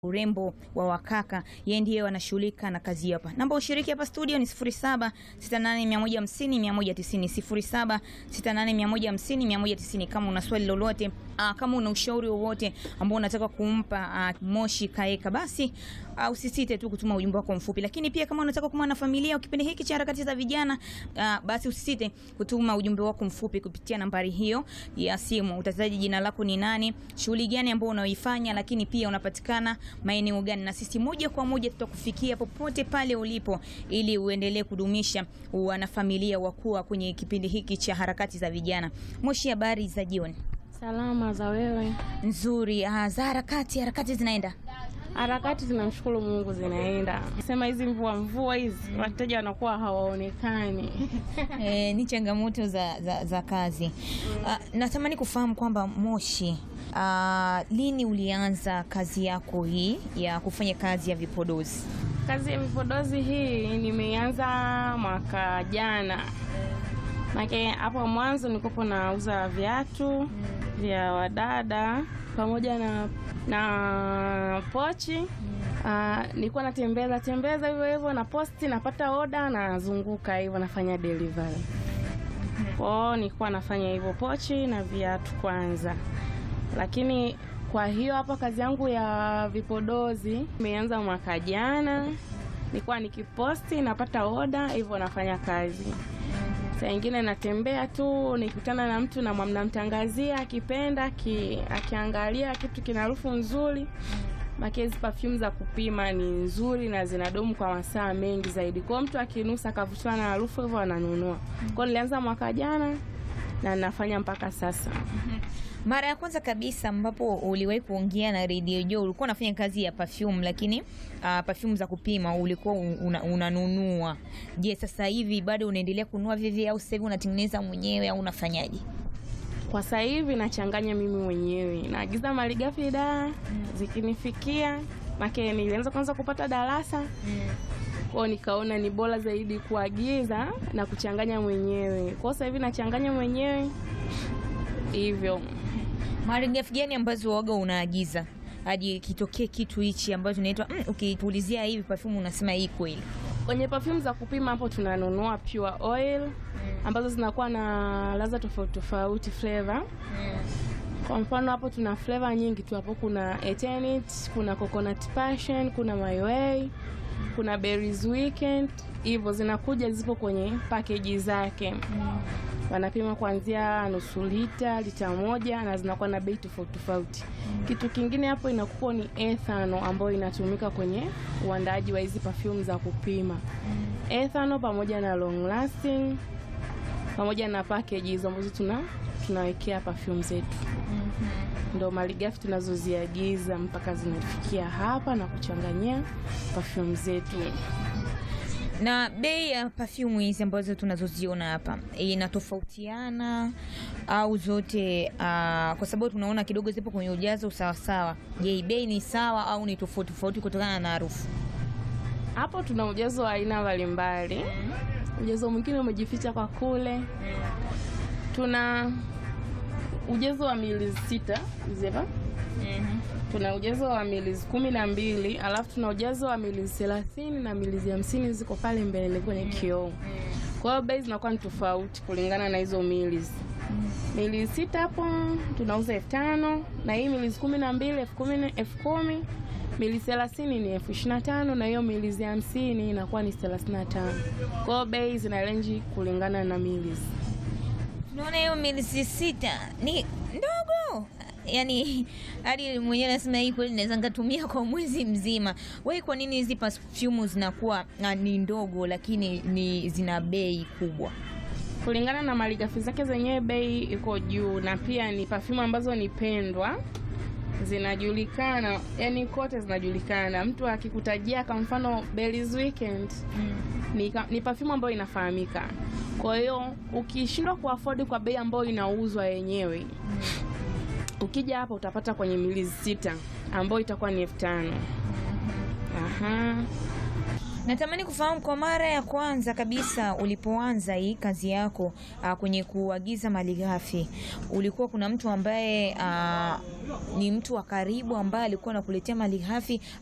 urembo wa wakaka, yeye ndiye anashughulika na kazi hiyo hapa. Namba ushiriki hapa studio ni 07 68150190 07 68150190. Kama una swali lolote aa, kama una ushauri wowote ambao unataka kumpa aa, Moshi Kaeka, basi aa, usisite tu kutuma ujumbe wako mfupi. Lakini pia kama unataka kuwa na familia kipindi hiki cha harakati za vijana aa, basi usisite kutuma ujumbe wako mfupi kupitia nambari hiyo ya simu. Utataja jina lako ni nani, shughuli gani ambayo unaoifanya, lakini pia unapatikana maeneo gani, na sisi moja kwa moja tutakufikia popote pale ulipo, ili uendelee kudumisha wanafamilia wakuwa kwenye kipindi hiki cha harakati za vijana. Moshi, habari za jioni? Salama za wewe? Nzuri. Ah, za harakati, harakati zinaenda Harakati zinamshukuru Mungu zinaenda. Sema hizi mvua mvua hizi wateja wanakuwa hawaonekani. E, ni changamoto za, za, za kazi. Ah, natamani kufahamu kwamba Moshi, ah, lini ulianza kazi yako hii ya kufanya kazi ya vipodozi? Kazi ya vipodozi hii nimeanza mwaka jana. Make hapo mwanzo nilikuwa nauza viatu vya wadada pamoja na na pochi. Ah, nilikuwa natembeza tembeza hivyo hivyo na posti, napata oda, nazunguka hivyo nafanya delivery. Kwao nilikuwa nafanya hivyo pochi na viatu kwanza, lakini kwa hiyo hapa kazi yangu ya vipodozi imeanza mwaka jana. Nilikuwa nikiposti napata oda hivyo nafanya kazi. Saa ingine natembea tu nikutana na mtu na namtangazia, akipenda ki, akiangalia kitu kina harufu nzuri make hizi perfume za kupima ni nzuri na zinadumu kwa masaa mengi zaidi. Kwa hiyo mtu akinusa akavutiwa na harufu hivyo ananunua. Kwa hiyo nilianza mwaka jana na nafanya mpaka sasa. Mara ya kwanza kabisa ambapo uliwahi kuongea na Radio Joy ulikuwa unafanya kazi ya perfume, lakini uh, perfume za kupima ulikuwa una, unanunua. Je, sasa hivi bado unaendelea kununua vivyo au sasa hivi unatengeneza mwenyewe au unafanyaje? Kwa sasa hivi nachanganya mimi mwenyewe, naagiza malighafi da zikinifikia, make nilianza kwanza kupata darasa kwao, nikaona ni bora zaidi kuagiza na kuchanganya mwenyewe. Kwa sasa hivi nachanganya mwenyewe hivyo. Malighafi gani ambazo waga unaagiza hadi kitokee kitu hichi ambacho tunaitwa mm, ukipulizia hivi perfume unasema hii kweli? Kwenye perfume za kupima hapo tunanunua pure oil ambazo zinakuwa na ladha tofauti tofauti flavor. Kwa mfano hapo tuna flavor nyingi tu hapo, kuna Eternit, kuna coconut passion, kuna my way, kuna berries weekend, hivyo zinakuja zipo kwenye package zake. Wanapima kuanzia nusu lita, lita moja na zinakuwa na bei tofauti tofauti. Kitu kingine hapo inakuwa ni ethano ambayo inatumika kwenye uandaaji wa hizi perfume za kupima. Ethano pamoja na long lasting pamoja na package hizo ambazo tuna tunawekea perfume zetu. Ndo malighafi tunazoziagiza mpaka zinafikia hapa na kuchanganyia perfume zetu. Na bei ya perfume hizi ambazo tunazoziona hapa inatofautiana au zote? Uh, kwa sababu tunaona kidogo zipo kwenye ujazo sawasawa. Je, bei ni sawa au ni tofauti tofauti kutokana na harufu? Hapo tuna ujazo wa aina mbalimbali. Ujazo mwingine umejificha kwa kule. Tuna ujazo wa mili sita hizi hapa. Tuna ujazo wa mili kumi na mbili alafu tuna ujazo wa mili thelathini na mili hamsini ziko pale mbele kwenye kioo. Kwa hiyo bei zinakuwa ni tofauti kulingana na hizo mili. Mili sita hapo tunauza elfu tano na hii mili kumi na mbili elfu kumi elfu kumi mili thelathini ni elfu ishirini na tano na hiyo mili hamsini inakuwa ni thelathini na tano. Kwa hiyo bei zina renji kulingana na mili. Tunaona hiyo milisi sita ni ndogo, yaani hadi mwenyewe nasema hii kweli naweza nikatumia kwa mwezi mzima. Wewe, kwa nini hizi perfume zinakuwa ah, ni ndogo lakini ni zina bei kubwa? kulingana na malighafi zake zenyewe bei iko juu, na pia ni perfume ambazo ni pendwa, zinajulikana, yani kote zinajulikana. Mtu akikutajia kwa mfano Berries Weekend ni, ka- ni perfume ambayo inafahamika. Kwa hiyo ukishindwa kuafford kwa bei ambayo inauzwa yenyewe, ukija hapa utapata kwenye milizi sita ambayo itakuwa ni elfu tano. Aha. Natamani kufahamu kwa mara ya kwanza kabisa ulipoanza hii kazi yako uh, kwenye kuagiza malighafi, ulikuwa kuna mtu ambaye uh, ni mtu wa karibu ambaye alikuwa anakuletea malighafi